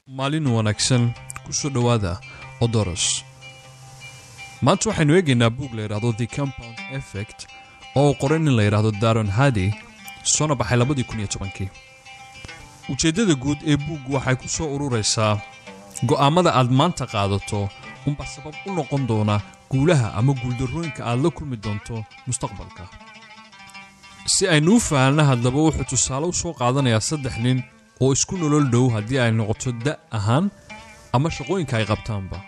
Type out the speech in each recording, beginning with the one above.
maalin wanaagsan ku soo dhowaada odoros maanta waxaynu eegaynaa buug la yidhaahdo the compound effect oo uu qoray nin la yidhaahdo daron hadi soona baxay labadii kun iyo tobankii ujeeddada guud ee buuggu waxay ku soo ururaysaa go'aammada aad maanta qaadato unbaa sabab u noqon doona guulaha ama guuldarrooyinka aad la kulmi doonto mustaqbalka si aynu u fahanna haddaba wuxuu tusaale u soo qaadanayaa saddex nin oo isku nolol dhow haddii ay noqoto da' ahaan ama shaqooyinka ay qabtaanba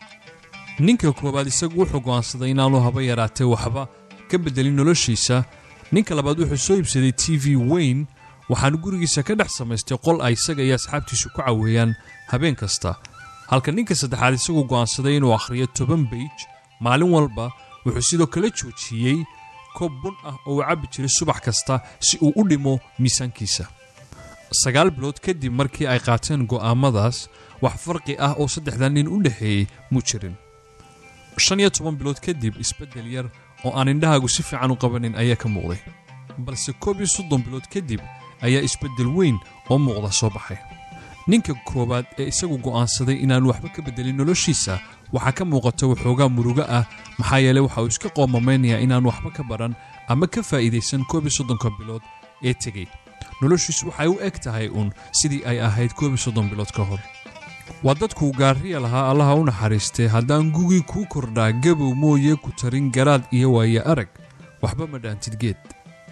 ninka koowaad isagu wuxuu go'aansaday inaanu haba yaraatee waxba ka beddelin noloshiisa ninka labaad wuxuu soo iibsaday t v weyn waxaanu gurigiisa ka dhex samaystay qol ay isaga iyo asxaabtiisu ku caweeyaan habeen kasta halka ninka saddexaad isagu go'aansaday inuu akhriyo toban beij maalin walba wuxuu sidoo kale joojiyey koob bun ah oo uu cabbi jiray subax kasta si uu u dhimo miisaankiisa sagaal bilood kadib markii ay qaateen go'aamadaas wax farqi ah oo saddexdan nin u dhexeeyey muu jirin shan iyo toban bilood kadib isbeddel yar oo aan indhahaagu si fiican u qabanin ayaa ka muuqday balse koob iyo soddon bilood kadib ayaa isbeddel weyn oo muuqda soo baxay ninka koowaad ee isagu go'aansaday inaanu waxba ka beddelin noloshiisa waxaa ka muuqata waxoogaa murugo ah maxaa yeeley waxa uu iska qoomameynayaa inaanu waxba ka baran ama ka faa'iidaysan koob iyo soddonka bilood ee tegey noloshiisu waxay u eg tahay uun sidii ay ahayd koob iyo soddon bilood ka hor waa dadkuu gaariya lahaa allaha u naxariistay haddaan gugii kuu kordhaa gabow mooye ku tarin garaad iyo waaye arag waxba ma dhaantid geed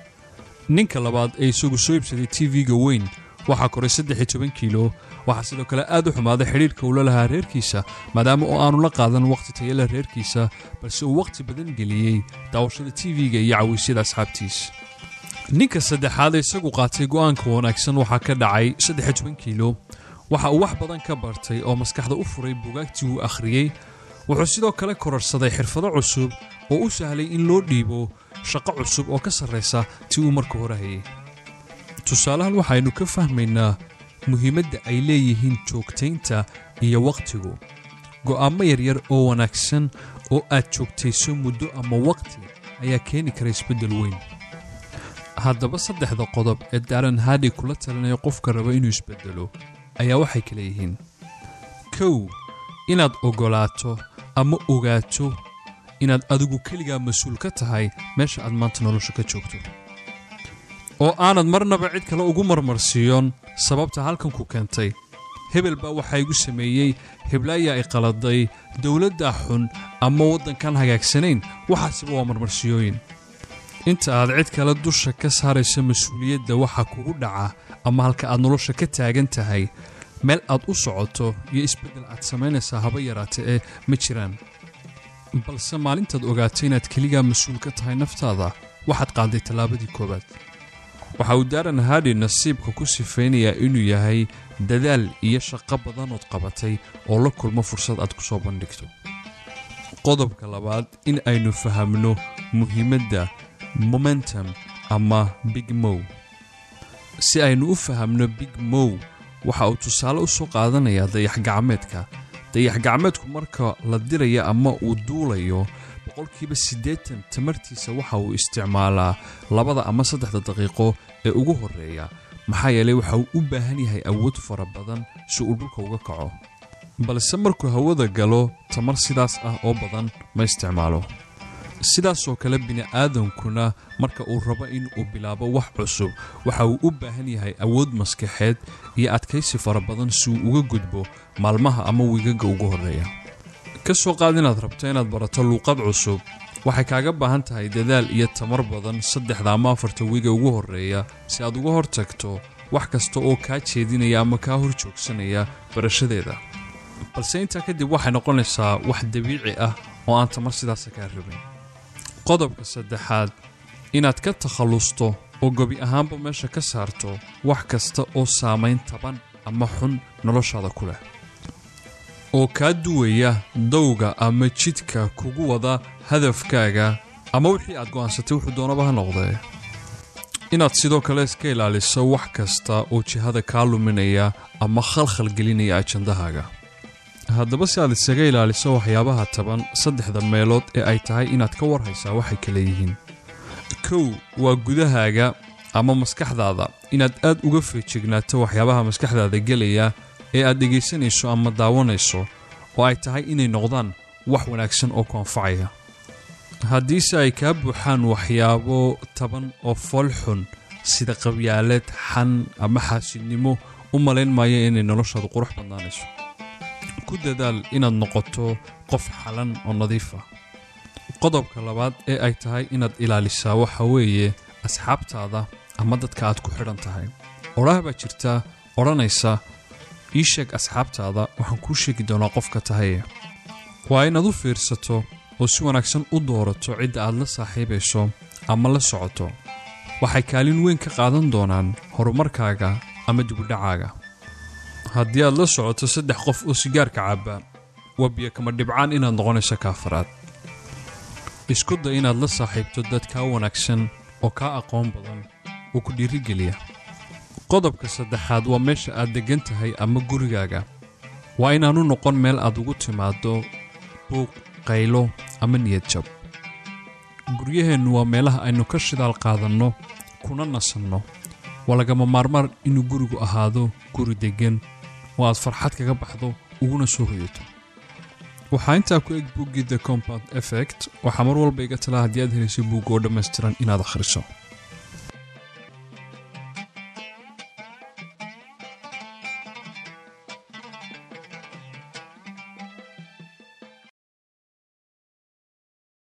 ninka labaad ee isagu soo iibsaday t v-ga weyn waxaa koray saddex iyo toban kiilo waxaa sidoo kale aad u xumaaday xidhiirka uu la lahaa reerkiisa maadaama oo aanu la qaadan wakhti tayala reerkiisa balse uu wakhti badan geliyey daawashada t v-ga iyo cawisyada asxaabtiis ninka saddexaad ee isagu qaatay go'aanka wanaagsan waxaa ka dhacay saddex iyo toban kiilo waxa uu wax badan ka bartay oo maskaxda u furay bugaagtii uu akhriyey wuxuu sidoo kale kororsaday xirfado cusub oo u sahlay in loo dhiibo shaqo cusub oo ka sarraysa tii uu marka hore hayay tusaalahan waxaynu ka fahmaynaa muhiimadda ay leeyihiin joogtaynta iyo wakhtigu go'aamo yaryar oo wanaagsan oo aad joogtayso muddo ama wakhti ayaa keeni kara isbeddel weyn haddaba saddexda qodob ee daran hadi kula talinayo qofka raba inuu isbeddelo ayaa waxay kala yihiin kow inaad oggolaato ama ogaato inaad adigu keligaa mas-uul ka tahay meesha aad maanta nolosha ka joogto oo aanad marnaba cid kale ugu marmarsiiyoon sababta halkan ku keentay hebel baa waxaa igu sameeyey heblaayaa ay qaladay dowladdaa xun ama waddankan hagaagsanayn waxaasiba waa marmarsiyooyin inta aad cid kale dusha ka saarayso mas-uuliyadda waxa kugu dhaca ama halka aad nolosha ka taagan tahay meel aad u socoto iyo isbeddel aad samaynaysaa haba yaraata ee ma jiraan balse maalintaad ogaato inaad keligaa mas-uul ka tahay naftaada waxaad qaaday tallaabadii koowaad waxa uu daaran hadi nasiibka ku sifaynayaa inuu yahay dadaal iyo shaqo badanood qabatay oo la kulmo fursad aad ku soo bandhigto qodobka labaad in aynu fahamno muhiimadda momentum ama big mow si aynu u fahamno big mow waxa uu tusaale u soo qaadanayaa dayax-gacmeedka dayax-gacmeedku marka la diraya ama uu duulayo boqolkiiba siddeetan tamartiisa waxa uu isticmaalaa labada ama saddexda daqiiqo ee ugu horreeya maxaa yeelay waxa uu u baahan yahay awood fara badan si uu dhulka uga kaco balse markuu hawada galo tamar sidaas ah oo badan ma isticmaalo sidaasoo kale bini'aadankuna marka uu rabo in uu bilaabo wax cusub waxa uu u baahan yahay awood maskaxeed iyo adkaysi fara badan si uu uga gudbo maalmaha ama wiigaga ugu horreeya ka soo qaad inaad rabto inaad barato luuqad cusub waxay kaaga baahan tahay dadaal iyo tamar badan saddexda ama afarta wiiga ugu horreeya si aad uga hortagto wax kasta oo kaa jeedinaya ama kaa hor joogsanaya barashadeeda balse intaa kadib waxay noqonaysaa wax dabiici ah oo aan tamar sidaasa kaa rabin qodobka saddexaad inaad ka takhallusto oo gebi ahaanba meesha ka saarto wax kasta oo saamayn taban ama xun noloshaada ku leh oo kaa duwaya dawga ama jidka kugu wada hadafkaaga ama wixii aad go'aansatay wuxuu doonaba ha noqdee inaad sidoo kale iska ilaaliso wax kasta oo jihada kaa luminaya ama khalkhal gelinaya ajandahaaga haddaba si aad isaga ilaaliso waxyaabaha taban saddexda meelood ee ay tahay inaad ka warhaysaa waxay kala yihiin kow waa gudahaaga ama maskaxdaada inaad aad uga feejignaato waxyaabaha maskaxdaada gelaya ee aad dhegaysanayso ama daawanayso oo ay tahay inay noqdaan wax wanaagsan oo ku anfacaya haddiise ay kaa buuxaan waxyaabo taban oo foolxun sida qabyaaleed xan ama xaasidnimo u malayn maayo inay noloshaadu qurux badnaanayso ku dadaal inaad noqoto qof xalan oo nadiif ah qodobka labaad ee ay tahay inaad ilaalisaa waxa weeye asxaabtaada ama dadka aad ku xidhan tahay odhaah baa jirta odhanaysa ii sheeg asxaabtaada waxaan kuu sheegi doonaa qofka tahaye waa inaad u fiirsato oo si wanaagsan u doorato cidda aad la saaxiibayso ama la socoto waxay kaalin weyn ka qaadan doonaan horumarkaaga ama dibudhacaaga haddii aad la socoto saddex qof oo sigaarka cabba waa biyo kama dhibcaan inaad noqonayso kaafaraad isku day inaad la saaxiibto dad kaa wanaagsan oo kaa aqoon badan oo ku dhiirigeliya qodobka saddexaad waa meesha aad deggan tahay ama gurigaaga waa inaanu noqon meel aad ugu timaaddo buuq qaylo ama niyad jab guryaheennu waa meelaha aynu ka shidaal qaadanno kuna nasanno waa lagama maarmaan inuu gurigu ahaado guri deggan oo aad farxad kaga baxdo uguna soo hoyato waxaa intaa ku eg buuggii the compound effect waxaa mar walba iga talaa haddii aad helayso buugga oo dhammaystiran inaad akhriso